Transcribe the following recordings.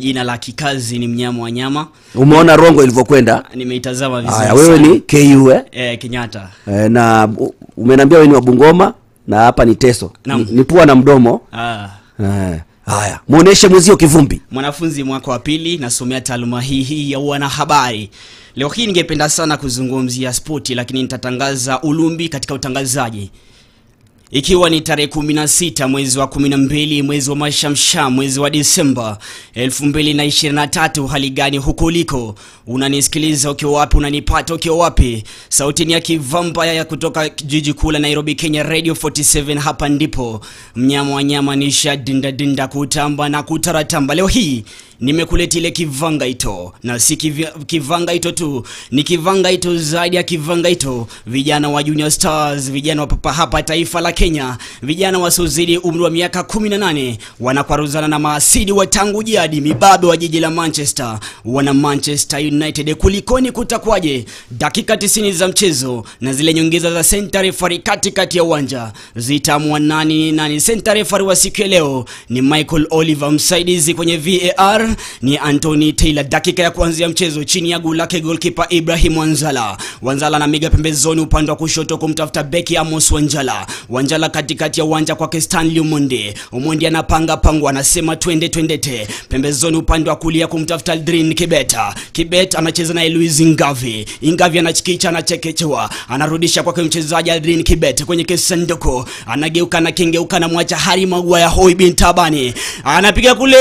jina la kikazi ni mnyama wa nyama umeona rongo ilivyokwenda nimeitazama vizuri haya wewe sana. ni ku eh? eh, kenyatta Eh, na u- umeniambia wewe ni wa bungoma na hapa ni teso Naam. ni, ni pua na mdomo ah. eh, haya muoneshe mwenzio kivumbi mwanafunzi mwaka wa pili nasomea taaluma hii hii ya wanahabari leo hii ningependa sana kuzungumzia spoti lakini nitatangaza ulumbi katika utangazaji ikiwa ni tarehe 16 mwezi wa 12 mwezi wa mashamsha mwezi wa disemba 2023 hali gani huko uliko unanisikiliza ukiwa wapi unanipata ukiwa wapi sauti ni ya kivampaya ya kutoka jiji kuu la nairobi kenya radio 47 hapa ndipo mnyama wa nyama nisha dindadinda kutamba na kutaratamba leo hii nimekuletea ile kivangaito na si kivi- kivangaito tu ni kivangaito zaidi ya kivangaito vijana wa junior stars vijana wa papa hapa taifa la kenya vijana wasiozidi umri wa miaka 18 wanakwaruzana na maasidi wa tangu jadi mibabe wa jiji la manchester wana manchester united kulikoni kutakwaje dakika 90 za mchezo na zile nyongeza za center referee katikati ya uwanja zitamua nani ni nani center referee wa siku ya leo ni michael oliver msaidizi kwenye var ni anthony taylor dakika ya kuanzia mchezo chini ya guu lake golkipa ibrahim wanzala wanzala anamiga pembezoni upande wa kushoto kumtafuta beki amos wanjala wanjala katikati ya uwanja kwake stanley umondi umondi anapanga pango anasema twende twendete pembezoni upande wa kulia kumtafuta aldrin kibeta kibet anacheza naye luis ngavi ingavi anachikicha anachekechewa anarudisha kwake mchezaji aldrin kibet kwenye kisanduku anageuka na kengeuka na mwacha hari magua ya hoi bin tabani anapiga kule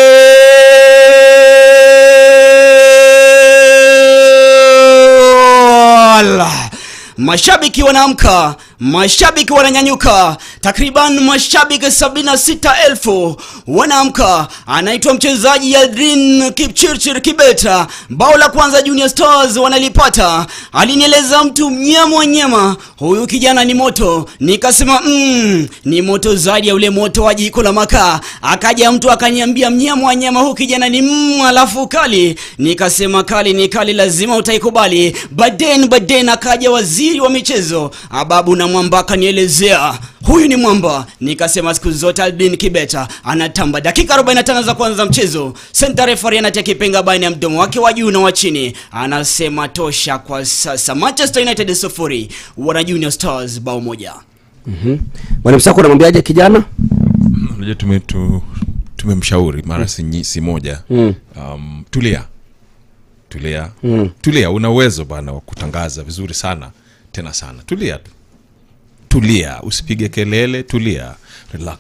Allah. mashabiki wanaamka mashabiki wananyanyuka takriban mashabiki 76,000 wanaamka anaitwa mchezaji Yadrin Kipchirchir Kibeta bao la kwanza Junior Stars wanalipata alinieleza mtu mnyama wa nyama huyu kijana ni moto nikasema mm, ni moto zaidi ya ule moto wa jiko la makaa akaja mtu akaniambia mnyama wa nyama huyu kijana ni mm, alafu kali nikasema kali ni kali lazima utaikubali baden baden akaja waziri wa michezo ababu na mwamba akanielezea huyu ni mwamba nikasema siku zote albin kibeta anatamba dakika 45 za kwanza mchezo center referee anatia kipenga baina ya mdomo wake wa juu na wa chini anasema tosha kwa sasa manchester united sufuri wana junior stars bao moja mwalimu sako unamwambiaje kijana unajua tume tu, tumemshauri mara si, nyi- si moja Mm. um, tulia tulia mm. tulia una uwezo bana wa kutangaza vizuri sana tena sana tulia tu tulia usipige kelele tulia relax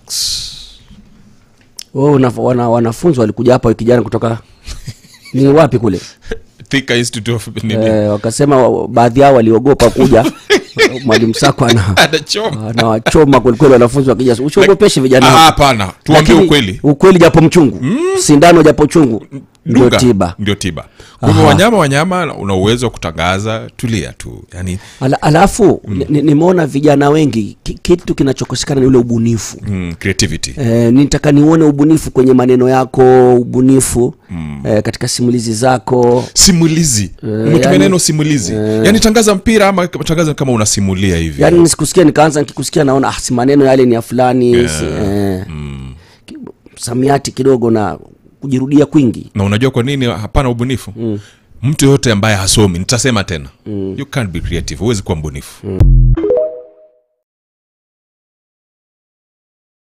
oh, una, wana, wanafunzi walikuja hapa wiki jana kutoka ni wapi kule Thika Institute of nini eh, wakasema wa- baadhi yao waliogopa kuja mwalimu sako ana anachoma anawachoma kwelikweli wanafunzi wakija usiogopeshe vijana Ah, hao. hapana tuambie Lakini ukweli ukweli japo mchungu sindano japo chungu ndio Dunga, tiba ndio tiba kwa hivyo wanyama wanyama una uwezo wa kutangaza tulia tu yani Ala, alafu ni- nimeona vijana wengi ki, kitu kinachokosekana ni ule ubunifu mm, creativity E, nitaka niuone ubunifu kwenye maneno yako ubunifu mm. e, katika simulizi zako simulizi umetumia yani- neno simulizi yani tangaza mpira ama tangaza kama unasimulia hivi yaani nisikusikia nikaanza nikikusikia naona ah, si maneno yale ni ya fulani Yeah. si, eh, ki- samiati kidogo na kujirudia kwingi na unajua kwa nini hapana ubunifu mm. mtu yoyote ambaye hasomi nitasema tena mm. you can't be creative huwezi kuwa mbunifu mm.